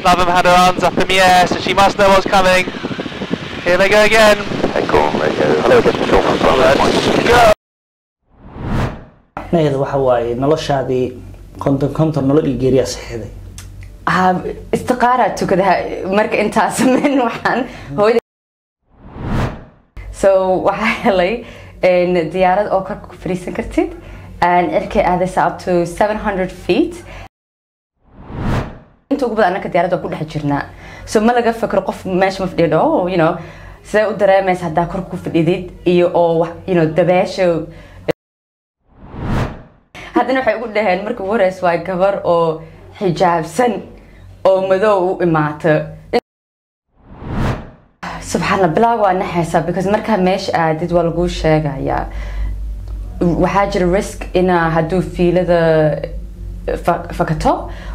Lavam had her arms up in the air, so she must know what's coming. Here they go again. Echo radio. Hello, this is Phil from Bravo. Let's go. macnaheedu waxa waaye noloshaadii konton konton nolol iyo geeriyaa saxiixday Ah, istiqaaraa tukada marka intaa sameyn waxaan hooyada so waxaa helay een, diyaarad oo korka ku fadhiisan kartid and cirkay aadaysa up to 700 feet inta ugu badan anaka diyaaradda waa ku dhex jirnaa so ma laga fikro qof meesha ma fadhiyo oh you know sidee u dareemaysa haddaa kor ku fadhidid iyo oo wax- you know dabeesha haddana waxay ugu dhaheen marka ugu horeysa waa gabar oo xijaabsan oo madow u imaata subxaanallah bilaag waa naxaysaa because markaa meesha aadid waa laguu sheegayaa waxaa jira risk inaa hadduu fiilada fa- fakato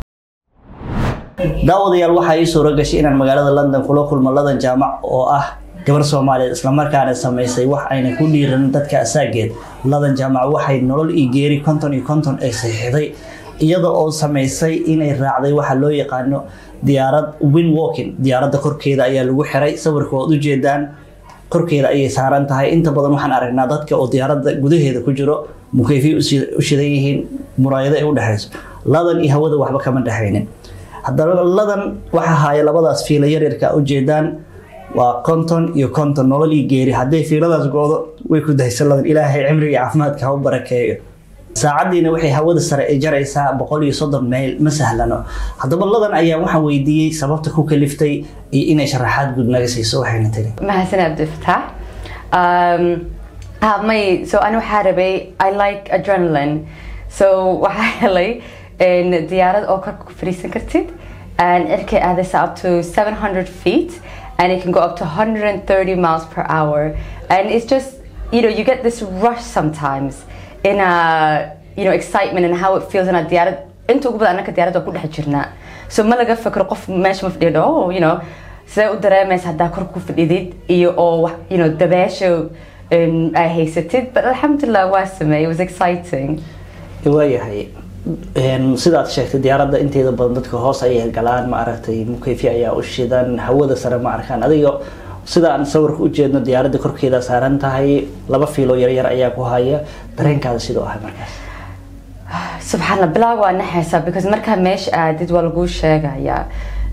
daawadayaal waxaa ii suura gashay inaan magaalada london kula kulmo ladan jaamac oo ah gabar soomaaliyeed islamarkaana samaysay wax ayna ku dhiiranin dadka asaageed ladan jaamac waxay nolol iyo geeri konton iyo konton ay saxiixday iyada oo samaysay inay raacday waxa loo yaqaano diyaarad win walking diyaaradda korkeeda ayaa lagu xiray sawirka waad ujeedaan korkeeda ayay saaran tahay inta badan waxaan aragnaa dadka oo diyaaradda gudaheeda ku jiro mukeyfiy u shidan yihiin muraayado ay u dhexayso ladan iyo hawada waxba kama dhexaynin haddana ladan waxaa haaya labadaas fiila yaryarka ujeedaan waa konton iyo konton nolol iyo geeri hadday fiiladaas go-do way ku dahaysan ladan ilaahay cimriga iyo caafimaadka ha u barakeeyo saacadiina waxay hawada sare ay jaraysaa boqol iyo soddon mayl ma sahlano haddaba ladan ayaa waxaan weydiiyey sababta ku kaliftay iyo inay sharaxaad guud naga siiso waxayna tiri mahadsan abdifataax um, ah, may so ani waxaa rabay i like adrenaline so waxaa helay een, diyaarad oo korka ku fadhiisan kartid and cirkay aadaysa up to 700 feet and it can go up to 130 miles per hour and it's just you know you get this rush sometimes in a you know excitement and how it feels in a diyaarad inta ugu badan anaka diyaaradda waa ku dhex jirnaa so ma laga fikro qof meesha ma fadhiyo oh you know sidee u dareemaysa haddaa kor ku fadhidid iyo oo wax you know dabeesha um, ay haysatid but alxamdulilah waa sameeyey it was exciting waayahay Een, sidaad sheegtay diyaaradda inteeda badan dadka hoos ayay galaan ma aragtay mukeyfi ayaa u shidan hawada sare ma arkaan adiga sida aan sawirka u jeedno diyaaradda korkeeda saaran tahay laba fiilo yaryar ayaa ku haya dareenkaada sidoo ahay markaas subxaanallah bilaag waa naxaysaa because markaa meesha aadid waa laguu sheegayaa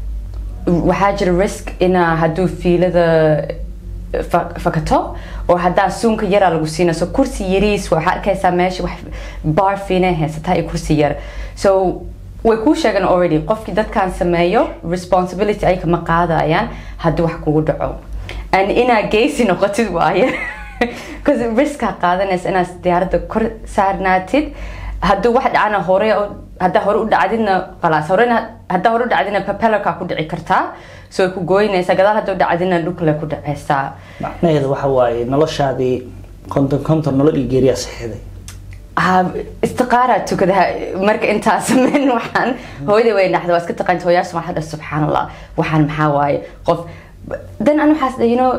waxaa jira risk inaa hadduu fiilada fa- fakato oo haddaa suunka yaraa lagu siina so kursi yariis waxaa arkaysaa meesha wax bar fiinay haysataa iyo kursi yar so way kuu sheegan already qofkii dadkan sameeyo responsibility ay kama qaadayaan haddii wax kugu dhaco and inaa geysi noqotid waaye because riskaa qaadanaysa inaad diyaaradda kor saarnaatid hadduu wax dhacana hore u- haddaa hore u dhacdidna khalaas horena haddaa hore u dhacdidna propellerkaa ku dhici kartaa so way ku gooynaysaa gadaal hadda u dhacdidna dhulkale ku dhacaysaa macnaheedu waxa waaye noloshaadii konton konton nolol iyo geeriyaa saxiixday Ah, istiqaaraa tukada marka intaa sameyn waxaan hooyada way dhaxda waa iska taqaanta hooyaasha waxaa dhaha subxaan allah waxaan maxaa waaye qof dan an waxaas dhaha, you know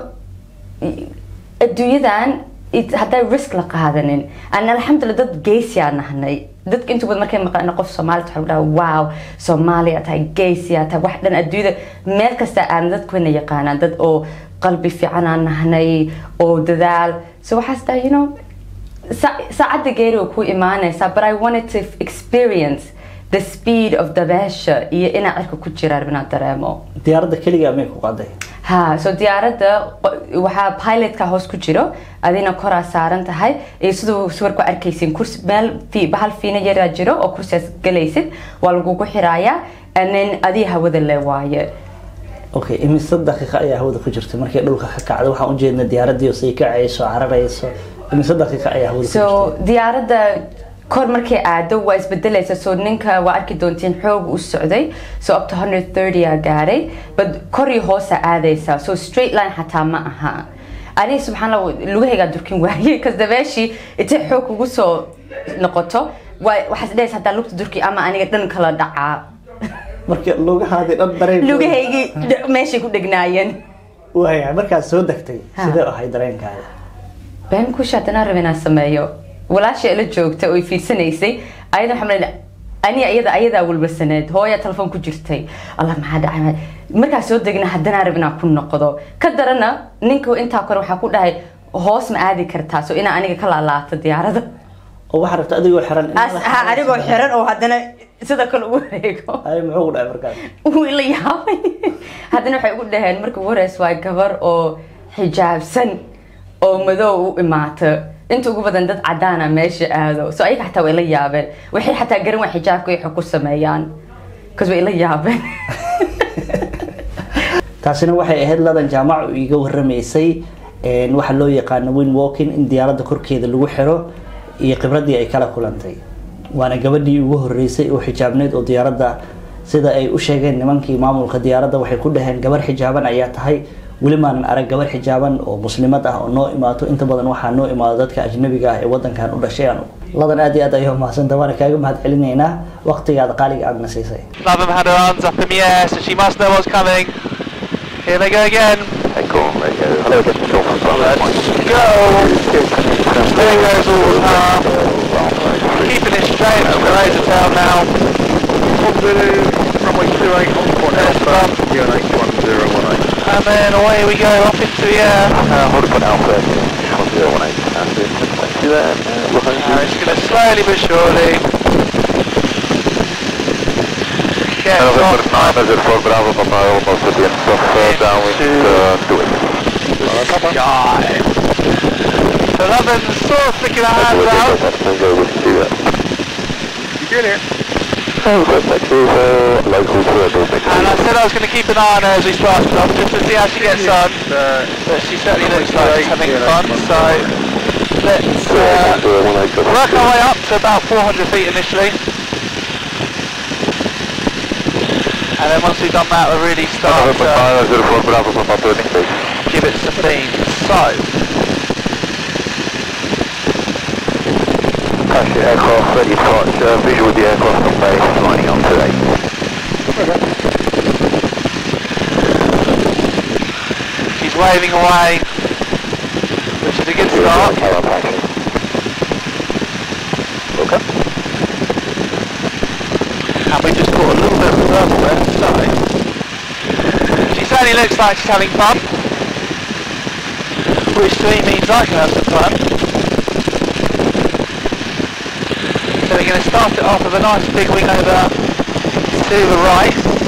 adduunyadan it- hadday risk la qaadanin an alxamdulilah dad geesiyaa nahnay dadka inta badan markay maqlaan qof soomaali waxaa dhaha wow soomaaliya tahay geesiyaa tahay wax dhan adduunyada meel kasta aan dadkuna yaqaanaan dad oo qalbi fiicanaan nahnay oo dadaal so waxaas dhaha you know Sa- saacadda geeri way ku imaanaysaa but I wanted to experience the speed of dabeesha iyo inaa cirka ku jiraan inaan dareemo diyaaradda keligaa may ku qaday ha so diyaaradda qo- waxaa pilotka hoos ku jiro adina koraa saaran tahay iyo siduu sawirku arkaysin kursi meel fi- bahal fiina yaraa jiro oo kursigaas galaysid waa lagugu xiraaya and then adii hawada le waaye okay imise daqiiqa ayaa hawada ku jirta markay dhulka ka kacdo waxaan ujeedna diyaaradii say kacayso cararayso imise daqiiqa ayaa hawada ku so jirta diyaaradda kor markay aado waa isbedelaysa so ninka waa arki doontiin xoog u socday so up to 130 aa gaaray but kor iyo hoosa aadaysa so straight line xataa ma aha ani subxaan allah lugahaygaa durkin waayey kas dabeeshii intay xoog kugu soo noqoto waa- waxaad dhehaysa haddaa lugta durki ama aniga dhan kala dhacaa marka lugahaadii dhan dareen lugahaygii dh- meeshay ku dhegnaayeen waaya markaad soo degtay Ha. sidee ahay dareenkaada been kusha haddana raba inaan sameeyo walaasha ila joogta oo i fiirsanaysay ayada waxaa malay ani iyada ayadaa walbasaneed hooya telefoon ku jirtay allah maxaa dhacay markaa soo degna haddana rab inaan ku noqdo ka darana ninka intaa kore waxaa ku dhahay hoos ma aadi kartaa so inaa aniga ka laalaato diyaarada oo waxaa rabta adigoo xiran in As- ha, anigoo xiran oo haddana sida kale ugu wareego ay muxuu ku dhacay markaas wuu ila yaabay haddana waxay ugu dhaheen marka ugu horeysa waa gabar oo xijaabsan oo madow u imaata inta ugu badan dad cadaana meesha aado so ayaga xataa way la yaabeen waxay xataa garan waa xijaabka waxay ku sameeyaan bcause way la yaabeen taasina waxay ahayd ladan jaamac oo iga waramaysay een, waxa loo yaqaano win walking in diyaaradda korkeeda lagu xiro iyo khibradii ay kala kulantay waana gabadhii ugu horeysay oo xijaabneyd oo diyaaradda sida ay u sheegeen nimankii maamulka diyaaradda waxay ku dhaheen gabar xijaaban ayaa tahay weli maanan arag gabar xijaaban oo muslimad ah oo noo imaato inta badan waxaa noo imaado dadka ajnabiga ah ee wadankan u dhashay aan ladan aad iyo aad ayaa mahadsantaha waana kaaga mahad celinaynaa waqtigaada qaaliga aadna siisay Love had her arms up in the air, so she must know what's coming. Here they go again. Echo Radio. Hello, this is Sean from Starlight Point. Go! There goes all the half. Keeping it straight from the razor tail now. Runway 28 on point There's Alpha, bump. UNH 1018. And then away we go up into the air. Uh, hold point Alpha, 1018. And then, thank you then. Uh, we're home Now it's going to slowly but surely get November off 9 as it for Bravo Papa, almost at the end of uh, downwind uh, to it. sky. So Lovin's sort of flicking her hands out. Go with you. You get it? Oh, thank you. Uh, local to it, And I said I was going to keep an eye on her as we started off, just to see how she gets on. But she certainly looks like she's having fun, so let's uh, work our way up to about 400 feet initially. And then once we've done that, we'll really start November to 9 as it for Bravo Papa, turning base. give it some beans. So, Taxi aircraft ready for departure. Visual with the aircraft on base, lining up today. she's waving away, which is a good start. Okay. And we just caught a little bit of reversal there, so she certainly looks like she's having fun. Which to me means I can have some fun. So we're going to start it off with a nice big wing over to the right.